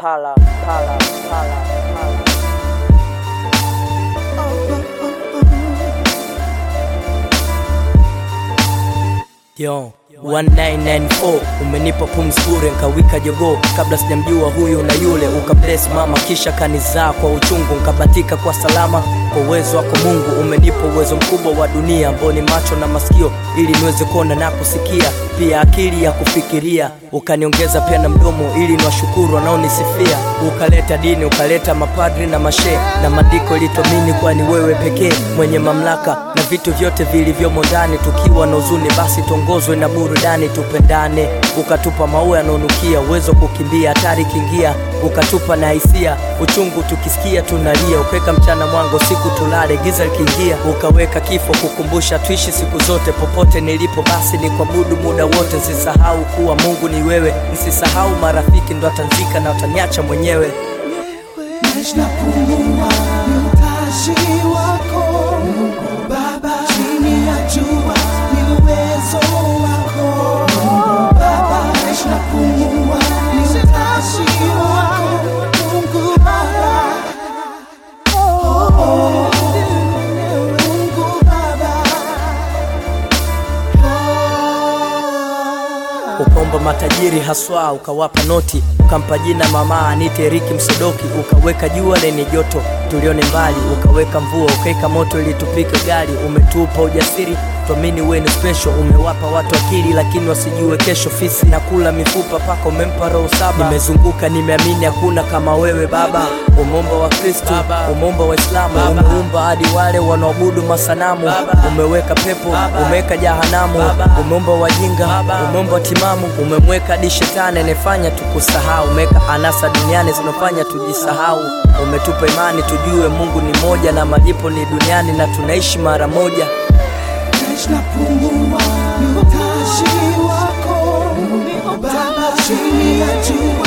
pala pala pala pala Yo, 1994 umenipa pumzi bure nkawika jogoo kabla sijamjua huyu na yule ukabless mama kisha kanizaa kwa uchungu nkabatika kwa salama kwa uwezo wako Mungu umenipa uwezo mkubwa wa dunia ambao ni macho na masikio ili niweze kuona na kusikia pia akili ya kufikiria ukaniongeza pia na mdomo ili niwashukuru wanaonisifia ukaleta dini ukaleta mapadri na mashe na maandiko ilituamini kwani wewe pekee mwenye mamlaka na vitu vyote vilivyomo ndani tukiwa na huzuni basi tuongozwe na burudani tupendane ukatupa maua yanaonukia uwezo wa kukimbia hatari kiingia ukatupa na hisia uchungu tukisikia tunalia ukaweka mchana mwango siku tulale giza likiingia ukaweka kifo kukumbusha tuishi siku zote popote nilipo basi ni kuabudu muda wote nsisahau kuwa mungu ni wewe nsisahau marafiki ndo atanzika na wataniacha mwenyewe Naishi na pumua ni utashi wako Mungu Baba, chini ya jua ni uwezo wako Mungu Baba, naishi na pumua ni utashi wako Mungu Baba, oh, oh, Mungu Baba, oh. ukaomba matajiri haswa ukawapa noti ukampa jina mama anite Riki Msodoki ukaweka jua lenye joto tulione mbali ukaweka mvua ukaweka moto ili tupike gari umetupa ujasiri tuamini wewe ni special umewapa watu akili lakini wasijue kesho fisi na kula mifupa paka umempa roho saba nimezunguka nimeamini hakuna kama wewe baba umeumba wa kristo umeumba waislamu umeumba hadi wale wanaoabudu masanamu umeweka pepo umeweka jahanamu umeumba wajinga umeumba timamu umemweka hadi shetani anayefanya tukusahau umeweka anasa duniani zinafanya tujisahau umetupa imani tujue mungu ni moja na malipo ni duniani na tunaishi mara moja Naishi na pumua ni utashi wako Mungu Baba, chini ya jua